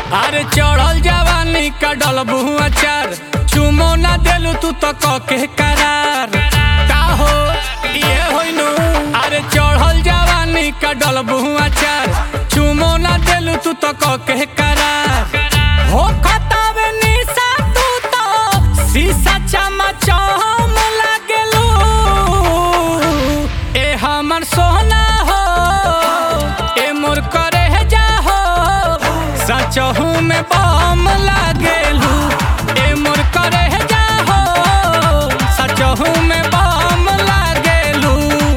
अरे चढ़ल जवानी का डलबू अचार चुमो ना देलू तू तो कके करार का हो ये होइनु अरे चढ़ल जवानी का डलबू अचार चुमो ना देलू तू तो कके करार हो खतावे निशा तू तो शीशा चमचम लागेलू ए हमर सोना हो ए मोर करे जा हो सचहू में बम लागेलू ए मोर करे जा हो सचहू में बम लागेलू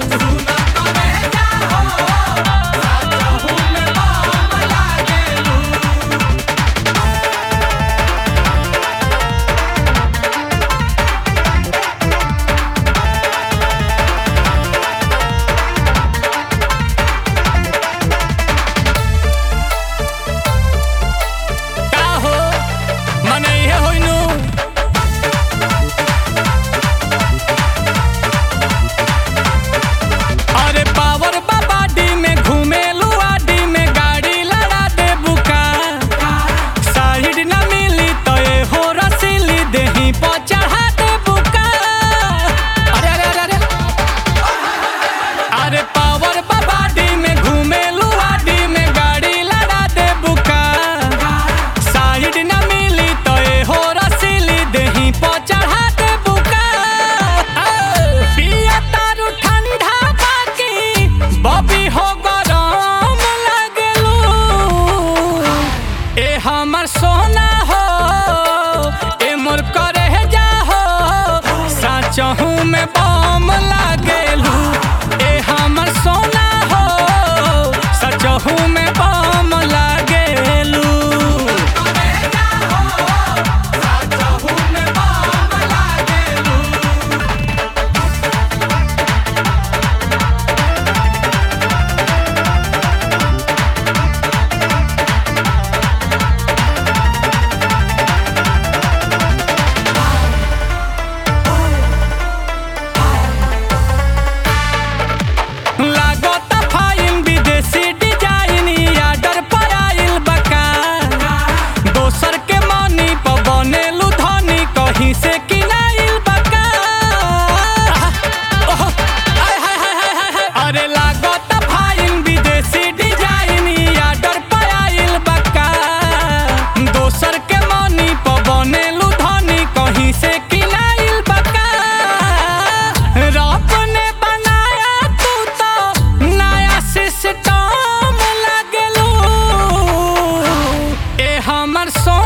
का हो मने इहे होइनु अरे पावर बाबाडी में घूमेलू आडी में गाड़ी लड़ा दे बुका साइड न मिली तो ए हो रसीली देही पर चढ़ा दे बुका अरे अरे अरे अरे अरे पावर बाबाडी में घूमेलू आडी में गाड़ी लड़ा दे बुका साइड न मिली तो ए हो रसीली देही पर चढ़ा दे बुका पिया तारू ठंडा बाकी बबी हो गरम लगलू ए हमर सोना हो ए मोर करे जा हो साचहू में बम लागेलू ए हमर सोना हो सचहू में बम लागेलू लागता फाइन विदेशी डिजाइन आर्डर पर आइल बका दोसर के मनी पर बनेलू धनी कहीं से किनाइल बका ओह, आय, हाय, हाय, हाय, हाय, हाय। अरे लागता फाइन विदेशी डिजाइन आर्डर पर आइल बका दोसर के मनी पर बनेलू धनी कहीं से किनाइल बका रब ने बनाया तू तो नया सिस्टम लगलू ए हमर सो